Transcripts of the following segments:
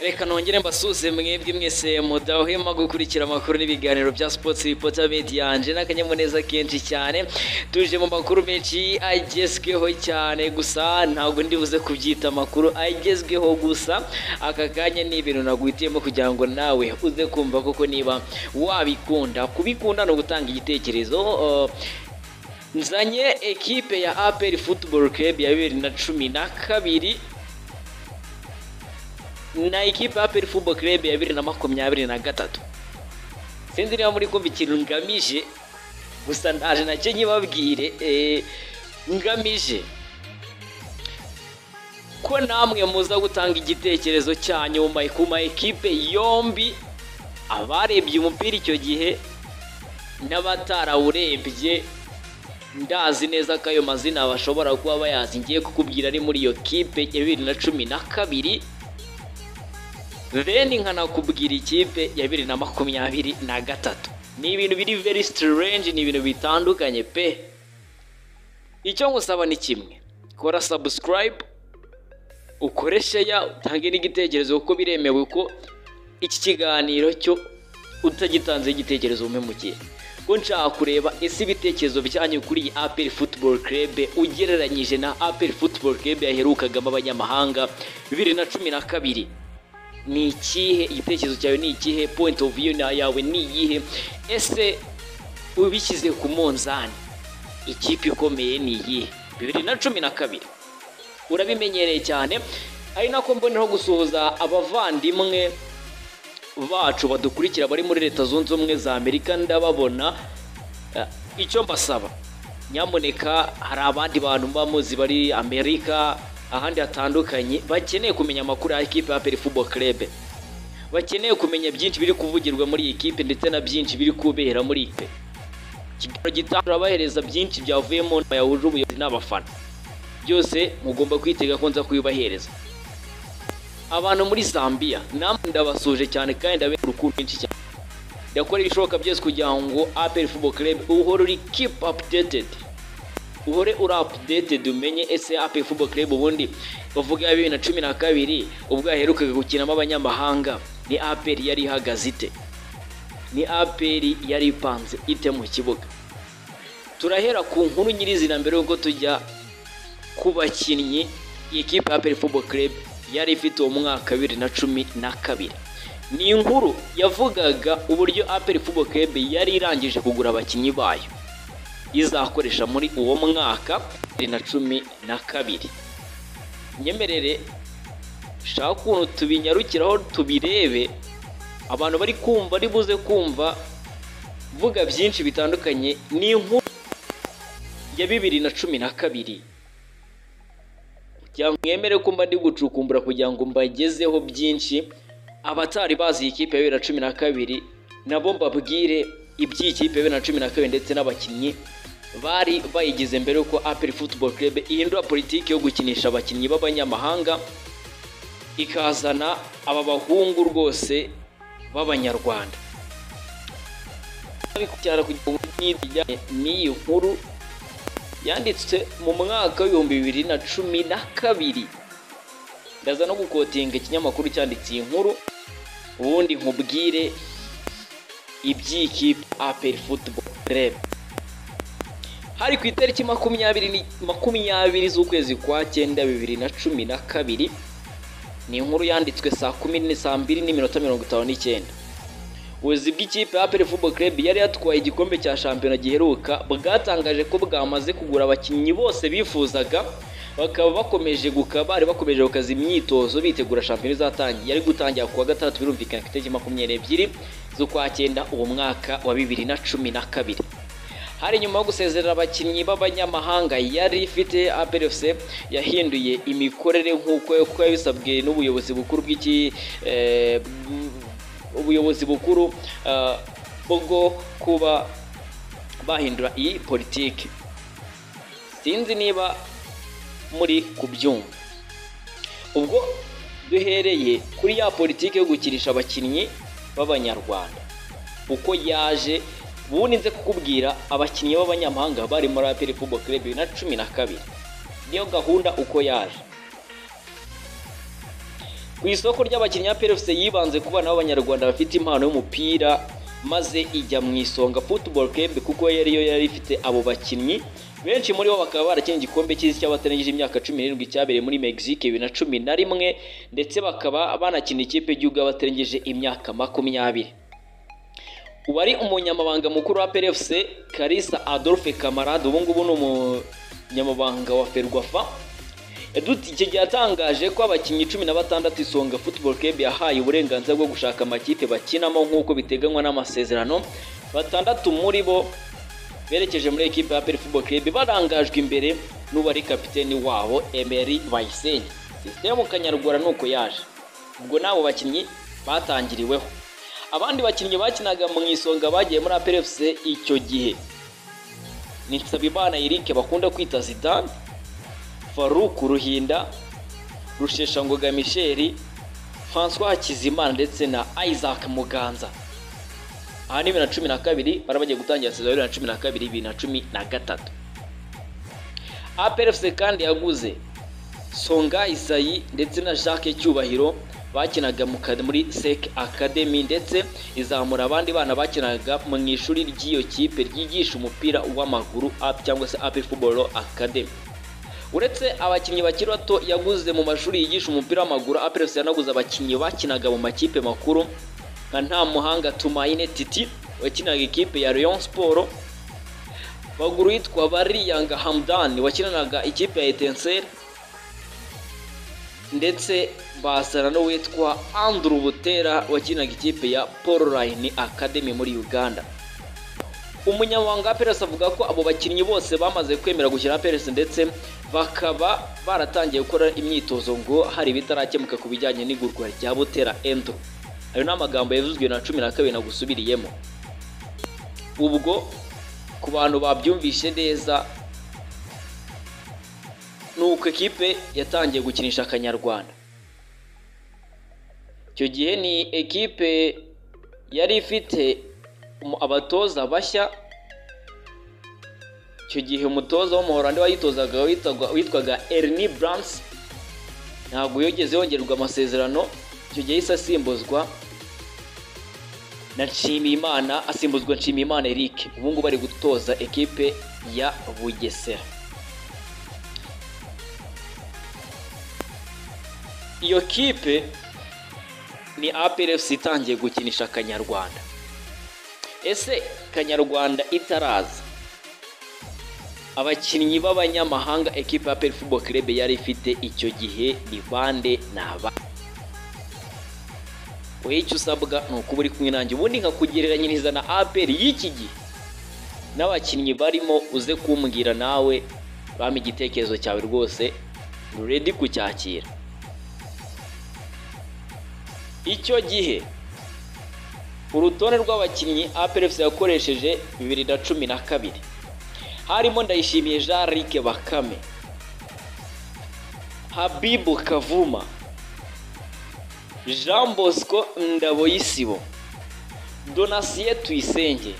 reka nongere mbasuze mwebwe mwese mudahwema gukurikira amakuru n'ibiganiro bya sipotsi bipota media anje n'akanyamuneza kenshi cyane tuje mu makuru menshi agezweho cyane gusa ntabwo ndibuze kubyita amakuru agezweho gusa aka kanya ni ibintu naguhitiyemo kugira ngo nawe uze kumva koko niba wabikunda kubikunda ni ugutanga igitekerezo uh, nzanye ekipe ya aperi futuboro kerebu ya bibiri na cumi na kabiri na ikipe ya Football Club ya bibiri na makumyabiri na gatatu sinzi niba muri kumva ikintu ngamije gusa ndaje nacyo nyibabwire ngamije ko namwe muza gutanga igitekerezo cyanyu ku ma ekipe yombi abarebye umupira icyo gihe n'abatarawurebye ndazi neza ko ayo mazina bashobora kuba bayazi ngiye kukubwira ari muri iyo kipe ya bibiri na cumi na kabiri bene nkanakubwira ikipe ya bibiri na makumyabiri na gatatu ni ibintu biri very strange ni ibintu bitandukanye pe icyo ngusaba ni kimwe kora subscribe ukore sheya utange n'igitekerezo kuko biremewe ko iki kiganiro cyo utagitanze igitekerezo umpemukiye ko nshaka kureba ese ibitekerezo byanyu kuri iyi aperi futuboro kerebe ugereranyije na aperi futuboro kerebe yaherukagamo abanyamahanga bibiri na cumi na kabiri ni ikihe igitekerezo cyawe ni ikihe point of view yawe ni iyihe ese ubishyize ku munzani ikipe ikomeye ni iyihe bibiri na cumi na kabiri urabimenyereye cyane ari nako mboneho gusuhuza abavandimwe bacu badukurikira bari muri leta zunze ubumwe za amerika ndababona icyo mbasaba nyamuneka hari abandi bantu mba muzi bari amerika ahandi hatandukanye bakeneye kumenya amakuru ya ekipe ya perifubo kerebe bakeneye kumenya byinshi biri kuvugirwa muri iyi kipe ndetse na byinshi biri kubera muri ipe ikiganiro gitaha turabahereza byinshi byavuye mu nama yahuje ubuyobozi n'abafana byose mugomba kwitega ko nza kubibahereza abantu muri zambia namwe ndabasuje cyane kandi ndabera urukundo rwinshi cyane ndakorera ibishoboka byose kugira ngo aperi fubo kerebe uhore uri kipu apudetetedi uhore uri apudeted umenye ese ape fubo club ubundi bavuga ya bibiri na cumi na kabiri ubwo yaherukaga gukinamo abanyamahanga ni aperi yari ihagaze ite ni aperi yari ipanze ite mu kibuga turahera ku nkuru nyirizina mbere y'uko tujya ku bakinnyi ikipe ya aperi fubo club yari ifite uwo mwaka bibiri na cumi na kabiri ni inkuru yavugaga uburyo aperi fubo club yari irangije kugura abakinnyi bayo izakoresha muri uwo mwaka bibiri na cumi na kabiri nyemerere shaka ukuntu tubinyarukiraho tubirebe abantu bari kumva ari buze kumva vuga byinshi bitandukanye ni inkuru ya bibiri na cumi na kabiri mwemere ko mba ndi gucukumbura kugira ngo mbagezeho byinshi abatari bazi iyi kipe ya bibiri na cumi na kabiri nabo mbabwire iby'ikipe bibiri na cumi na kabiri ndetse n'abakinnyi bari bayigize mbere yuko aperi futuboro kerebe ihindura politiki yo gukinisha abakinnyi b'abanyamahanga ikazana aba bahungu rwose b'abanyarwanda kugira ngo nijyane n'iyi nkuru yanditswe mu mwaka w'ibihumbi bibiri na cumi na kabiri ndaza no gukotinga ikinyamakuru cyanditse iyi nkuru ubundi nkubwire iby'ikipe aperi futuboro kerebe hari ku itariki makumyabiri z'ukwezi kwa cyenda bibiri na cumi na kabiri ni inkuru yanditswe saa kumi saa mbiri n'iminota mirongo itanu n'icyenda ubuyobozi bw'ikipe ya aperi fubo kerebu yari yatwaye igikombe cya shampiyona giheruka bwatangaje ko bwamaze kugura abakinnyi bose bifuzaga bakaba bakomeje bari bakomeje gukaza imyitozo bitegura shampiyona izatangira yari gutangira ku wa gatandatu birumvikana ku itariki makumyabiri ebyiri z'ukwa cyenda uwo mwaka wa bibiri na cumi na kabiri hari nyuma yo gusezerera abakinnyi b'abanyamahanga yari ifite APRFC yahinduye imikorere nk'uko kuko yabisabwe n'ubuyobozi bukuru bw'iki ubuyobozi bukuru bwo kuba bahindura iyi politiki sinzi niba muri kubyumva ubwo duhereye kuri ya politiki yo gukirisha abakinnyi b'abanyarwanda uko yaje ubundi nze kukubwira abakinnyi b'abanyamahanga bari muri aperi fubo club bibiri na cumi na kabiri niyo gahunda uko yaje ku isoko ry'abakinnyi ba PFC yibanze ku bana b'abanyarwanda bafite impano y'umupira maze ijya mu isonga football club kuko yari yo yari ifite abo bakinnyi benshi muri bo bakaba barakinnye igikombe cy'isi cy'abatarengeje imyaka cumi n'irindwi cyabereye muri Mexique bibiri na cumi na rimwe ndetse bakaba banakina ikipe y'igihugu y'abatarengeje imyaka makumyabiri wari umunyamabanga mukuru wa PFC Kalisa Adolphe Kamarade ubu ngubu ni umunyamabanga wa Ferwafa icyo gihe yatangaje ko abakinnyi cumi na batandatu isonga football club yahaye uburenganzira bwo gushaka amakipe bakinamo nk'uko biteganywa n'amasezerano batandatu muri bo berekeje muri ekipe ya peri football club barangajwe imbere n'uwari kapiteni wabo Emery Bayisenge sisitemu kanyarwara ni uko yaje ubwo n'abo bakinnyi batangiriweho abandi bakinnyi bakinaga mu isonga bagiye muri aperi icyo gihe ni Nsabimana Eric bakunda kwita Zidane faruku ruhinda rusheshangoga misheri francois hakizimana ndetse na isaac muganza aha ni bibiri na cumi na kabiri bari bagiye gutangira sezon bibiri na cumi na kabiri bibiri na cumi na gatatu aplfc kandi yaguze songa isayi ndetse na jacques cyubahiro bakinaga muri sec academy ndetse izamura abandi bana bakinaga mu ishuri ry'iyo kipe ryigisha umupira w'amaguru cyangwa se api football academy uretse abakinnyi bakiri bato yaguze mu mashuri yigisha umupira w'amaguru aperesi yanaguze abakinnyi bakinaga mu makipe makuru nka nta muhanga tumayine titi wakinaga ikipe ya Rayon siporo baguru yitwa bariyanga hamdani wakinanaga ikipe ya etenseri ndetse basana n'uwitwa anduru butera wakinaga ikipe ya paul rayini akademi muri uganda umunyamabanga wa peresi avuga ko abo bakinnyi bose bamaze kwemera gukina peresi ndetse bakaba baratangiye gukora imyitozo ngo hari ibitarakemuka ku bijyanye n'igurwa rya butera endo ayo ni amagambo yavuzwe na cumi na kabiri nagusubiriyemo ubwo ku bantu babyumvishe neza ni uko ekipe yatangiye gukinisha akanyarwanda icyo gihe ni ekipe yari ifite abatoza bashya icyo gihe umutoza w'umuhorandi wayitozaga witwaga Ernie buranse ntabwo yogeze yongerwa amasezerano icyo gihe yahise asimbuzwa na nshimiyimana asimbuzwa nshimiyimana Eric ubu ngubu ari gutoza ekipe ya bugesera iyo kipe ni aplfc itangiye gukinisha akanyarwanda ese kanyarwanda itaraza abakinnyi b'abanyamahanga ekipa ya peri fubo kirebe yari ifite icyo gihe ni bande naba wowe icyo usabwa ni ukuba uri kumwe nanjye ubundi nkakugereranyiriza na aperi y'iki gihe n'abakinnyi barimo uze kumbwira nawe bampa igitekerezo cyawe rwose ruredi kucyakira icyo gihe urutonde rw'abakinnyi aperefusi yakoresheje bibiri na cumi na kabiri harimo ndayishimiye jean Luc bakame habibu kavuma jean bosco ndaboyisibo donasiye tuyisenge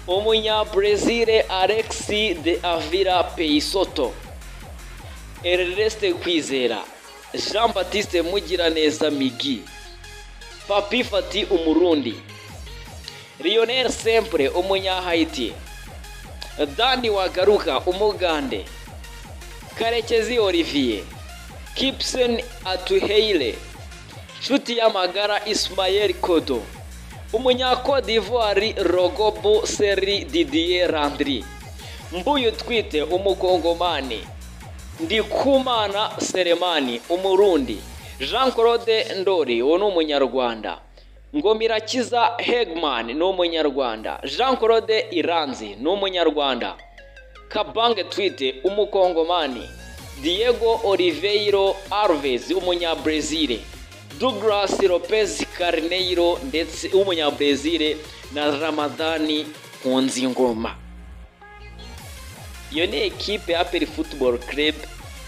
umunyabrezile alexi de avira peyisoto erereste kwizera jean batiste mugiraneza migi papi fati umurundi lionel sempure umunyahayiti dani wagaruka umugande karekezi olivier kipson atuheire nshuti y'amagara ismael kodo umunyakodivuwari rogobu seri didier randiri mbuyu twite umukongomani ndikumana seremani umurundi jean claude ndori uwo ni umunyarwanda ngomirakiza hegman ni umunyarwanda jean claude iranzi ni umunyarwanda kabange twite umukongomani diego oliveiro alves umunyabrezile douglas lopez carneiro ndetse w'umunyabrezile na ramadani nkunzingoma iyo ni ekipe ya peri football club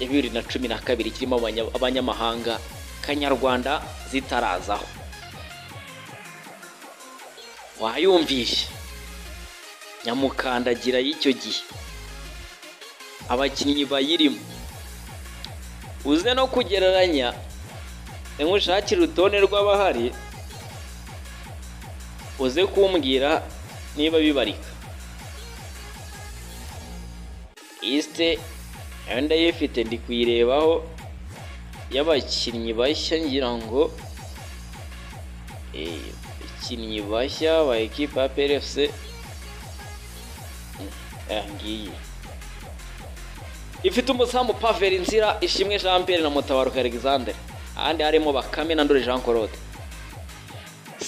ya bibiri na cumi na kabiri kirimo abanya- abanyamahanga kanyarwanda zitarazaho wayumvishe nyamukandagira y'icyo gihe abakinnyi bayirimo uze no kugereranya nkushakira urutonde rw'abahari uze kumbwira niba bibarika isite nayo ndayifite ndi kuyirebaho y'abakinnyi bashya ngira ngo eh, abakinnyi bashya ba ekipa ya PLFC Mm, aya ngiyi ifite umuzamu paveri nzira ishimwe jean pierre na mutabaruka alexandre ahandi harimo bakame na ndori jean claude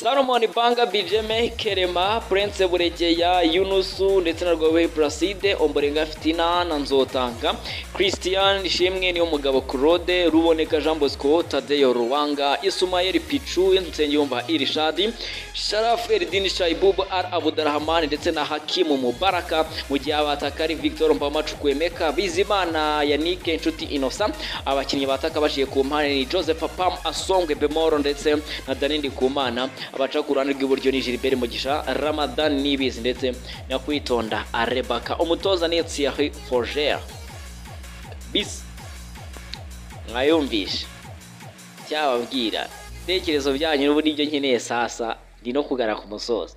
salomon banga bijeme kerema prince buregeya yunusu ndetse na rwabeyi placide omborenga fitina na nzotanga christian ishimwe niyo mugabo claude ruboneka jean bosco tadeyo ruwanga isumayeli pichu nsengiyumva irishadi sharafu eridini shaibubu ar abudarahamani ndetse na hakimu mubaraka mu gihe abataka ari victor mbamacukwemeka bizimana yannick inshuti innocent abakinnyi bataka baciye ku mpande ni joseph pam asongwe bemoro ndetse na danindi kumana abaca ku ruhande rw'iburyo ni gilbert mugisha ramadan nibizi ndetse na kwitonda arebaka umutoza ni thierry forger bis mwayumvishe cyababwira ibitekerezo byanyu n'ubu nibyo nkeneye sasa ndi no kugara ku musozi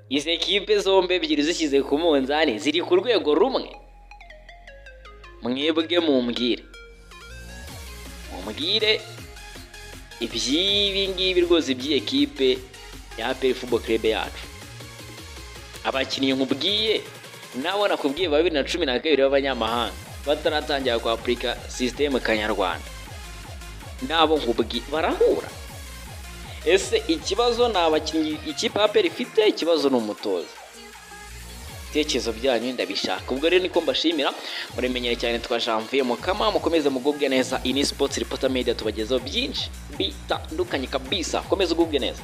izi ekipe zombi ebyiri zishyize ku munzani ziri ku rwego rumwe mwebwe mumbwire mumbwire iby'ibi ngibi rwose by'ikipe ya APR Football Club yacu abakinnyi nkubwiye nawe nakubwiye babiri na cumi na kabiri b'abanyamahanga bataratangira kwapurika sisiteme kanyarwanda nabo nkubwiye barahura ese ikibazo ni abakinnyi ikipe ya APR ifite ikibazo ni umutoza ibitekerezo byanyu ndabishaka ubwo rero niko mbashimira muremenyere cyane twa janvier mukama mukomeze mugubwe neza ini sports reporter media tubagezaho byinshi bitandukanye kabisa mukomeze ugubwe neza